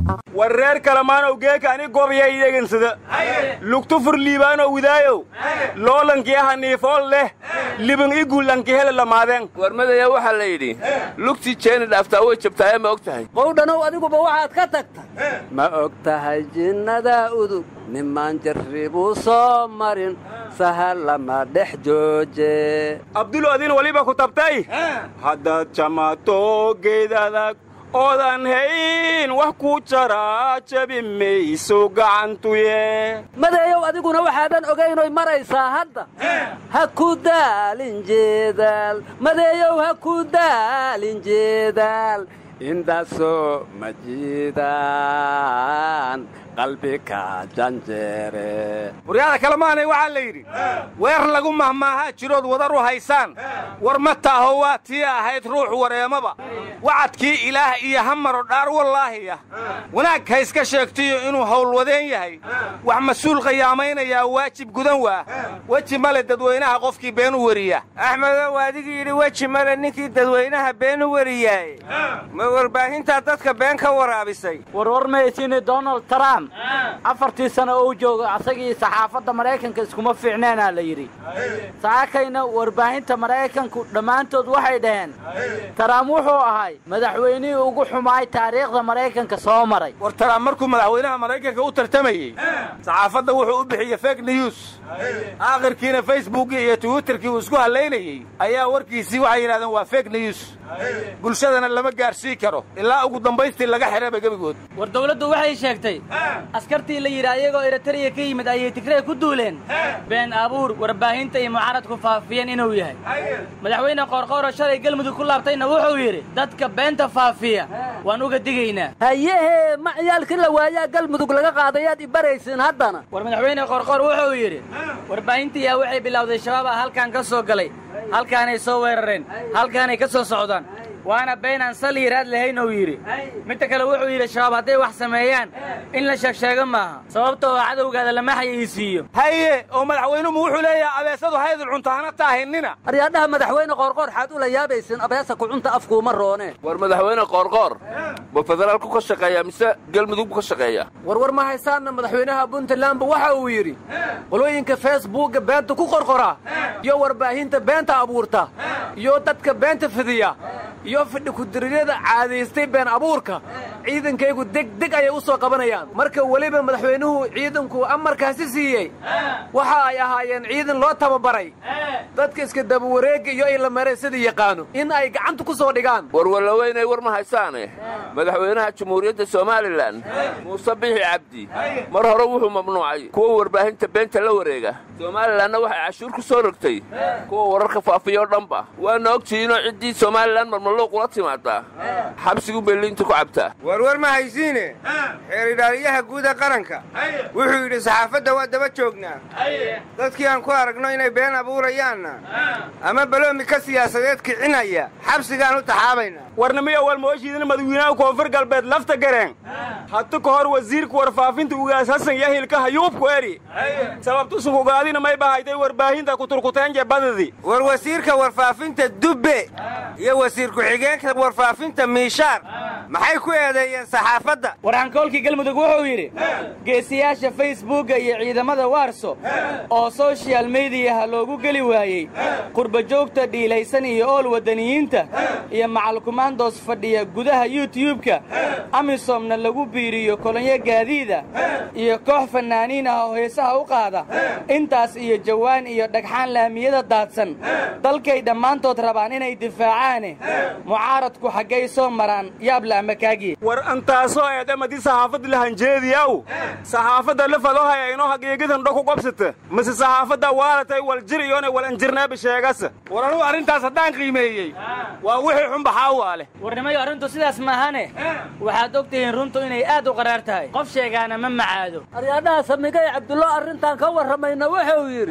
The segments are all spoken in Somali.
war reer kalamaanow geeka ani gobyay dhegansada lugtu fur liibaanow widaayow loolankiya haniifool leh liban i guullankihele lamaadeen warmadaya waxaa la yidhi lugtii jeeni dhaaftaa way jabtaaye ma og tahay qowdhanow adiguba waxaad ka tagta ma og tahay jinnada udug nimaan jarribuu soo marin sahal lama dhex jooje abdulo adin waliba ku tabtay haddaad jamaato geed adag oodan hayn wax ku jaraa jabi mayso gacantuye madeeyow adiguna waxaadan ogaynoy maraysaa hadda ha ku daalin jeedaal madeeyow ha ku daalin jeedaal intaasoo ma jiidaan qalbika janjeere waryaada kalemaanay waxaa la yidhi weer lagu mahmaahaa jirood wadar u haysaan war ma taaho waa tii ahayd ruux wareemaba wacadkii ilaah iyo hamaro dhaar wallaahiya wanaag ha iska sheegtiyo inuu howlwadeen yahay wax mas-uul qiyaamaynaya waajib gudan waa weji male dadweynaha qofkii been u weriya axmedow adigii yidhi weji male ninkii dadweynaha been u weriyaay ma warbaahintaa dadka been ka waraabisay warwar maysiini donald trump afartii sano uu joogo asagii saxaafadda maraykanka iskuma fiicneenaa la yidhi saakayna warbaahinta maraykanku dhammaantood waxay dhaheen taraam wuxuu ahay madaxweynihii ugu xumaay taariikhda maraykanka soo maray war taraam markuu madaxweynaha maraykanka u tartamayey saxaafadda wuxuu u bixiyey fake news aakhirkiina facebookii iyo twitterkii uu isku hallaynayey ayaa warkiisii waxay yidhahdeen waa fake news bulshadana lama gaarsii karo ilaa ugu dambaystii laga xidhaba gebigood war dawladdu waxay sheegtay askartii la yidhi ayagoo eritariya ka yimid ayay tigrey ku duuleen been abuur warbaahinta iyo mucaaradku faafiyeen inuu yahay madaxweyne qoorqooro shalay gelmudug ku laabtayna wuxuu yidhi dadka beenta faafiya waan uga digaynaa hayehee ma ciyaalkii la waayaa galmudug laga qaadayaad i baraysiin haddana war madaxweyne qoorqoor wuxuu yidhi warbaahintiyaa waxay bilowday shabaab ah halkaan ka soo galay halkaanay soo weerareen halkaanay ka soo socdaan waana been aan sal yiraad lahayn uu yidhi midda kale wuxuu yidhi shabaab hadday wax sameeyaan in la sheegsheego maaha sababta oo cadowgaada lama xayeysiiyo haye oo madaxweynuhu wuxuu leeyahay abeesadu haydul cunto hana taahinina aryaadhaha madaxweyne qoorqoor xaad ula yaabaysin abeesa kucunta afkuuma roone war madaxweyne qoorqoor ma federaalku ka shaqeeyaa mise galmudug buu ka shaqeeyaa warwar ma haysaanna madaxweynaha puntlandba waxa uu yidhi qolooyinka facebookga beenta ku qorqora iyo warbaahinta beenta abuurta iyo dadka beenta fidiya iyo fidhi kudiriyada caadaystay been abuurka ciidankaygu degdeg ayay u soo qabanayaan marka weliba madaxweynuhu ciidanku amarkaasi siiyey waxa ay ahaayeen ciidan loo tababaray dadka iska dabawareegga iyo ilamaree sidii yaqaano in ay gacanta ku soo dhigaan warwalaweynay war ma haysaane madaxweynaha jamhuuriyadda somalilan muuse bixi cabdi mar hore wuxuu mamnuucay kuwa warbaahinta beenta la wareega somalilanna waxay cashuur ku soo rogtay kuwa wararka faafiya oo dhanba waana ogtihiinoo ciddii somalilan marmalluuq ula timaadaa xabsigu berliinta ku cabtaa warwar ma haysiine xeer ilaaliyaha guuda qaranka wuxuu yidhi saxaafadda waa daba joognaa dadkii aan ku aragno inay been abuurayaanna ama baloomi ka siyaasadeed kicinaya xabsigaan u taxaabaynaa warnimiyo walmooshiidina madawiinaha koonfur galbeed lafta gareen hatu ka hor wasiirka warfaafinta ugaas hasan yahilka hayuubku eri sababtusukugaadina may bahaytay warbaahinta kuturkuteenje badadi war wasiirka warfaafinta dubbe iyo wasiir ku-xigeenka warfaafinta miishaar maxay ku eedeeyeen saxaafadda warxankoolkii galmudug wuxuu yidhi geesiyaasha facebookga iyo ciidamada waarso oo soshal mediyaha loogu geli waayey qurbajoogta dhiilaysan iyo ool waddaniyiinta iyo macalkumaandoos fadhiya gudaha yutubka amisomna lagu biiriyo kolonyo gaadiida iyo koox fannaaniin ah oo heesaha u qaada intaas iyo jawaan iyo dhagxaan laamiyada daadsan dalkay dhammaantood rabaan inay difaacaane mucaaradku xaggay soo maraan yaabla ama kaagiye war antaasoo eedamadi saxaafadda lahanjeediyaw saxaafadda la fadohaya inoo hagiigidan dho ku qabsata mise saxaafadda waalatay waljir iyoonay walanjirneeba sheegasa war anugu arrintaas haddaan qiimeeyey waa wixii xunbaxaa waa leh warnimayo arrintu sidaas maahane waxaad og tihiin runtu inay aad u qaraar tahay qof sheegaana ma macaado aryaadhaha samigay cabdullo arrintan ka warramayna wuxuu yidhi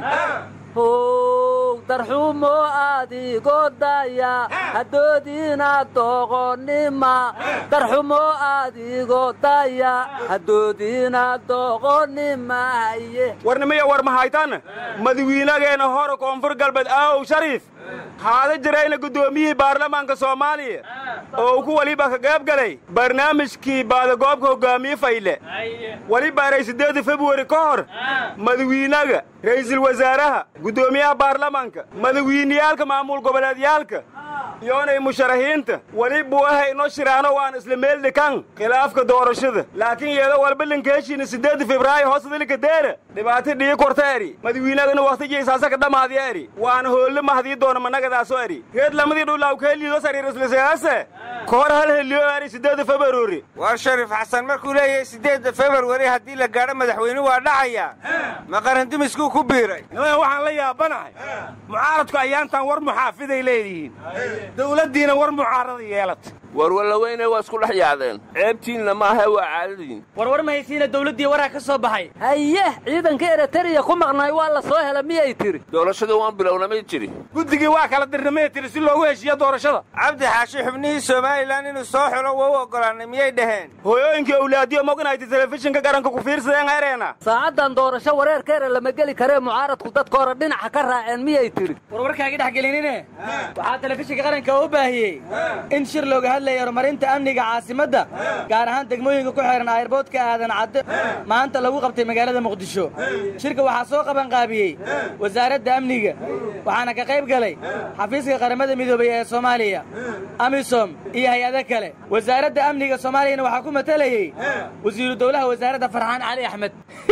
how darxumo adigoo daya haddoodiina doqonnima darxumo adigoo daya haddoodiina doqonnima haye warnimiyo war mahaytan madawiinageena hore koonfur galbeed aawow shariif haada jirayna guddoomiyihii baarlamaanka soomaaliya oo ku waliba ka qayb galay barnaamijkii baadagoobka hogaamiye fayle weli baaray siddeedda februari ka hor madawiinaga ra'iisul wasaaraha guddoomiyaha baarlamaanka madawiiniyaalka maamul goboleedyaalka iyoonay musharaxiinta weli buu ahay inoo shiraano waan isla meel dhikan khilaafka doorashada laakiin iyadoo walba linkeeshiina siddeedda febraayo hoosdalika deera dhibaato dhii korta eri madawiinagana wakhtigiisaasaka dhammaadiya eri waana hoolle mahdii doona managadaasoo eri reed lamadii dhulaw keeliido sariir islisease ka hor hal heliyo eri siddeedda februari war shariif xasan markuu leeyahay siddeedda februari haddii la gaadho madaxweyne waa dhacaya ma qarandumiskuu ku biiray niman waxaan la yaabanahay mucaaradku ayaantan war muxaafiday leedihiin dowladdiina war mucaarada yeelata warwallaweyne waa isku dhex yaacdeen ceebtiinna maaha waa caadadiin warwar ma haysiina dawladdii waraa ka soo baxay haye ciidanka eritariya ku maqnay waa la soo hela miyay tiri doorashadii waan bilownamay jiri guddigii waa kala dirnamay tiri si loogu heshiiyo doorashada cabdi xaashi xubnihii somalilan inuu soo xulo waa u oggolaanay miyay dhaheen hooyooyinkii awlaadiyo mognayta telefishinka garanka ku fiirsadeen ereena saacaddan doorasho wareerkeera lama geli karee mucaaradku dadka hore dhinaca ka raaceen miyay tiri warwarkaagi dhex gelinine waxaa telefishinka qaranka u baahiyey in shir looga hadlaya horumarinta amniga caasimadda gaar ahaan degmooyinka ku xeehan ayrboodka aadan cadde maanta lagu qabtay magaalada muqdisho shirka waxaa soo qabanqaabiyey wasaaradda amniga waxaana ka qayb galay xafiiska qaramada midoobay ee soomaaliya amisom iyo hay-ado kale wasaaradda amniga soomaaliyana waxaa ku matalayey wasiiru dowlaha wasaaradda farxaan cali axmed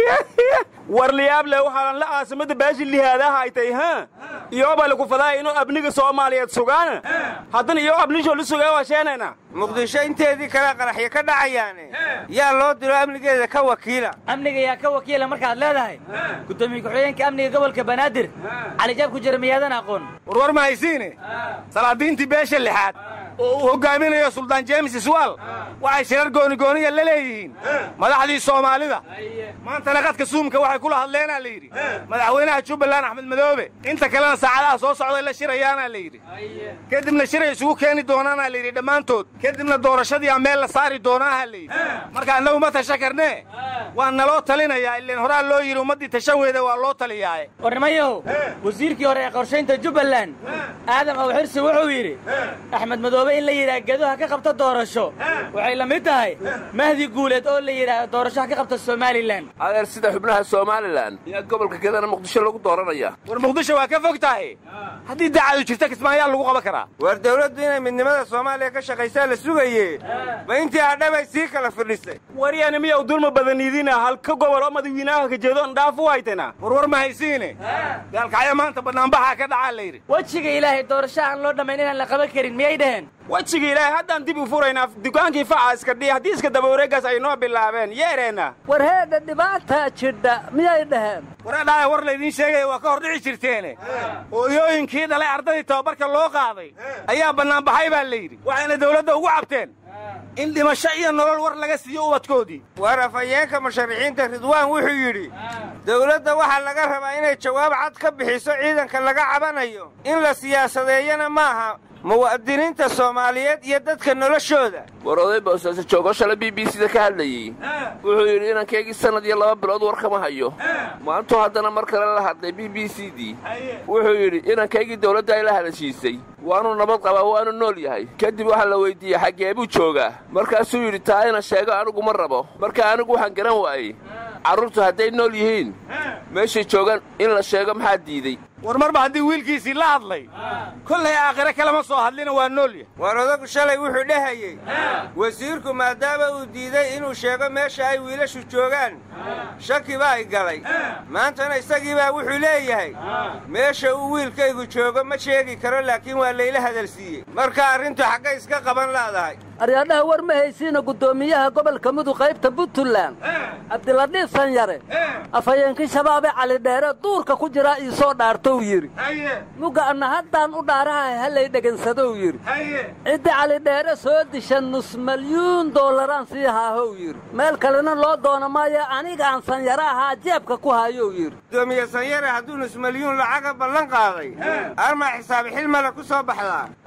war liyaable waxaanan la aasimada baashi lihaadaha ay tahay ha iyooba lagu fadaaya inuu abniga soomaaliyeed sugaana haddana iyo abnishoo la sugaya waa sheenayna muqdisho inteedii kale qaraxyo ka dhacayaane yaa loo diro amnigeeda ka wakiila amniga yaa ka wakiila markaad leedahay guddoomiye ku-xigeenka amniga gobolka banaadir cali jaab ku jira miyaadan aqoon warwar ma haysiine salaadiintii beesha lixaad oo uu hoggaaminayo suldaan jeemis iswaal waxay shirar goonigooniya la leeyihiin madaxdii soomaalida maantana qadka suumka waxay kula hadleenaa la yidhi madaxweynaha jubbaland axmed madoobe inta kalena saacadaha soo socday la shirayaanaa la yidhi kadibna shiray isugu keeni doonaanaa la yidhi dhammaantood kadibna doorashadiiaa meel la saari doonaaha la yidhi marka annagu ma tasha karnee waa naloo talinayaa ileen horaa loo yidhi ummaddii tashaweeda waa loo taliyaaye warnimayow wasiirkii hore ee qorshaynta jubbaland aadam awxirsi wuxuu yidhi axmed madoobe in la yidhaah geduha ka qabta doorasho waxay la mid tahay mahdi guuleed oo la yidhaah doorashoha ka qabta somalilan adeer sida xubnaha somalilan ayaa gobolka gedana muqdisho lagu dooranaya war muqdisho waa ka fog tahay haddii dacadu jirta kismaayaa lagu qaban karaa war dawladdu inay midnimada soomaaliya ka shaqaysaa la sugaye ma intii hadhabay sii kala fidhisay waryani miyaw dulma badaniidina halka gobol oo madawiinaha ka jeedo andhaaf u haytana warwar ma haysiine gaalkacyo maanta bannaanbaxaa ka dhacaa la yidhi wejiga ilaahay doorasho aan loo dhammayn inaan la qaban karin miyay dhaheen wejiga ilaahay haddaan dib u furaynaa dukaankii faca iska dhiya haddii iska daba wareegaas ay noo bilaabeen yeereenna war heedha dhibaataa jidha miyay dhaheen waradhaaya war laydiin sheegaya waa ka hor dhici jirteene hooyooyinkii dhalay ardaydii tababarka loo qaaday ayaa bannaanbaxay baa la yidhi waxayna dawladda ugu cabteen in dhimasho iyo nolol war laga siiyo ubadkoodii war afhayeenka musharaxiinta ridwaan wuxuu yidhi dawladda waxaa laga rabaa inay jawaab cad ka bixiso ciidanka laga cabanayo in la siyaasadeeyana maaha muwaadiniinta soomaaliyeed iyo dadka noloshooda war oday boosaaso joogo shala b b c da ka hadlayey wuxuu yidhi inankaygii sannad iyo laba bilood war kama hayo maantuu haddana mar kale la hadlay b b c dii wuxuu yidhi inankaygii dawladda ay la hadashiisay waanuu nabad qabaa waanu nool yahay kadib waxaa la weyddiiyey xaggee buu joogaa markaasuu yidhi taa ina sheego anigu ma rabo marka anigu waxaan garan waayey carruurtu hadday nool yihiin meeshay joogaan in la sheego maxaa diidey war marba haddii wiilkiisii la hadlay kollay aakhire kalema soo hadlina waa nool yahay war odagu shalay wuxuu dhehayey wasiirku maadaama uu diiday inuu sheego meesha ay wiilashu joogaan shaki baa i galay maantana isagiibaa wuxuu leeyahay meesha uu wiilkaygu joogo ma sheegi karo laakiin waa layla hadalsiiyey marka arrintu xaggay iska qaban laadahay aryaadhaha war ma haysiina guddoomiyaha gobolka mudug qaybta puntland cabdiladhiif sanyare afhayeenkii shabaabee calidheere duurka ku jiraa ii soo dhaartou yidhi mugga anna haddaan u dhaaraha hallay dhegansadow yidhi ciddi calidheere soo disha nus malyuun doolaraan sii haahow yidhi meel kalena loo doona maayo anigaan sanyare ahaa jeebka ku hayow yidhi gudoomiye sanyare hadduu nus malyuun lacaga ballan qaaday armaa xisaabi xilmale ku soo baxdaa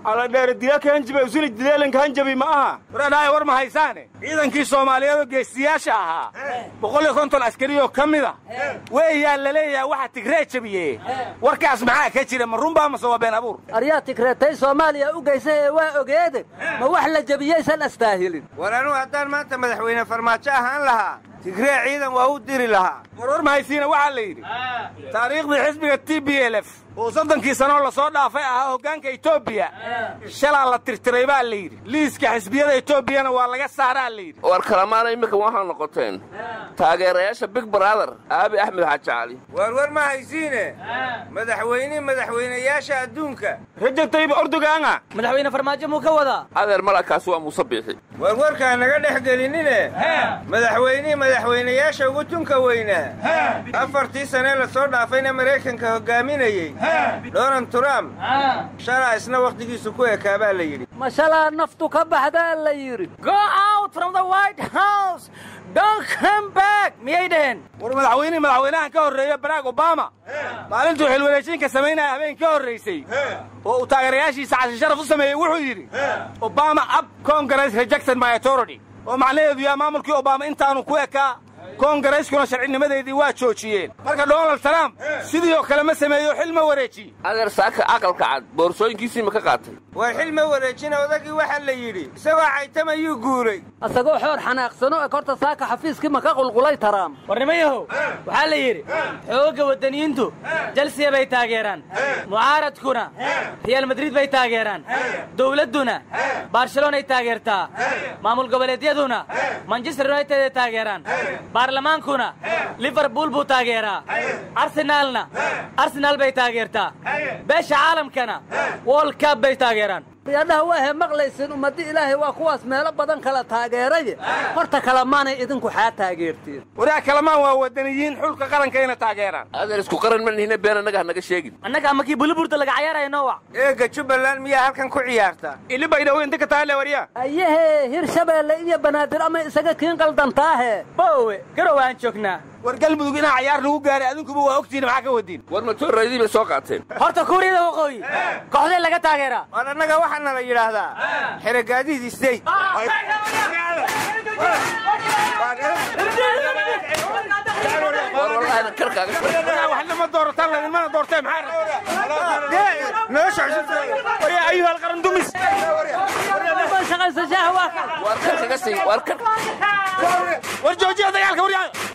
aladheere dila ka hanjabe usili dileelanka hanjabi ma aha waradhaaya war ma haysaane ciidankii soomaaliyeed oo geesiyaasha ahaa boqol iyo konton askariyoo ka mida weeyaa la leeyahay waxa tigree jabiye warkaas maxaa ka jira ma runbaa mase waa been abuur aryaa tigreetay soomaaliya u geysa ee waa ogeede ma wax la jebiyaysan astaahilin war anugu haddaan maanta madaxweyne farmaajo ahaan lahaa tigree ciidan waa u diri lahaa war war ma haysiina waxaa la yidhi taariikhdii xisbiga t b l f oo soddonkii sanoo lasoo dhaafay ahaa hoggaanka etoobiya shalaa la tirtiray baa la yidhi liiska xisbiyada etoobiyana waa laga saaraa la yidhi war kalamaana iminka waxaa noqoteen taageerayaasha big brother aabi axmed xaaji cali waar war ma haysiine madaxweynihii madaxweynayaasha adduunka rajab tayyib ordogaanga madaxweyne farmaajo muu ka wadaa adeer malakaasi waa muuse biixi war warkaa naga dhex gelinine madaxweynihii madaxweynayaasha ugu tunka weynaa afartii sanee lasoo dhaafayna maraykanka hoggaaminayey donald trump shalaa isna wakhtigiisu ku ekaa baa la yidhi ma shalaa naftu ka baxdaa la yidhi go out from the white house don't come back miyay dhaheen war madaxweynihii madaxweynahan ka horreeya barack obama maalintuu xilwareejinka samaynaya habeen ka horraysay oo uu taageerayaashiisa casi sharaf u sameeyey wuxuu yidhi obama up congress rejected my authority oo macnaheedu yaa maamulkii obama intaanu ku ekaa koongarayskuna sharcinimadeedii waa joojiyeen marka donald trump sidii oo kale ma sameeyo xil ma wareejiye adeer saaka aqalka cad boorsooyinkiisii ma ka qaatay war xil ma wareejina odagii waxaa la yidhi isagoo caytamayuu guulay asagoo xoor xanaaqsano ee korta saaka xafiiskii ma ka qulqulay taraam warnimayahow waxaa la yidhi xoogga waddaniyiintu jalsiya bay taageeraan mucaaradkuna reyaal madrid bay taageeraan dowladduna barcelonay taageertaa maamul goboleedyaduna manchester united ay taageeraan baarlamaankuna liverpool buu taageeraa arsenaalna arsenaal bay taageertaa beesha caalamkana world cup bay taageeraan riyadhaha waahe maqlaysin ummaddi ilaahay waa kuwaas meelo badan kala taageeraye horta kalamaanay idinku xaa taageertiin waraag kalamaan waa waddaniyiin xulka qarankayna taageeraan adeer isku qaran ma nihine been annaga hanaga sheegin annaga ama kii buliburta laga cayaaraya noowac eegga jubbaland miyaa halkan ku ciyaarta ili baydhawo inta ka taale waryaa ayahee hirshabeelle iyo banaadir ama isaga kiin qaldantaahe boowe garow aan joognaa war galmudug inaa cayaar lagu gaaray adinkuba waa ogtihiin maxaa ka wadiin war matooraydii bay soo qaateen horta kuuriyada waqooyi kooxdee laga taageeraa war annaga waxaana la yidhaahdaa xerogaadihii state war wallaahi karkaaga waxna ma doorataan ladinmana doorteen maxaa nolosha waryaa ayuha alqaran dumis shaqaysa shaaha waa ka war karkaga sii war kar war joojiya dagaalka waryaa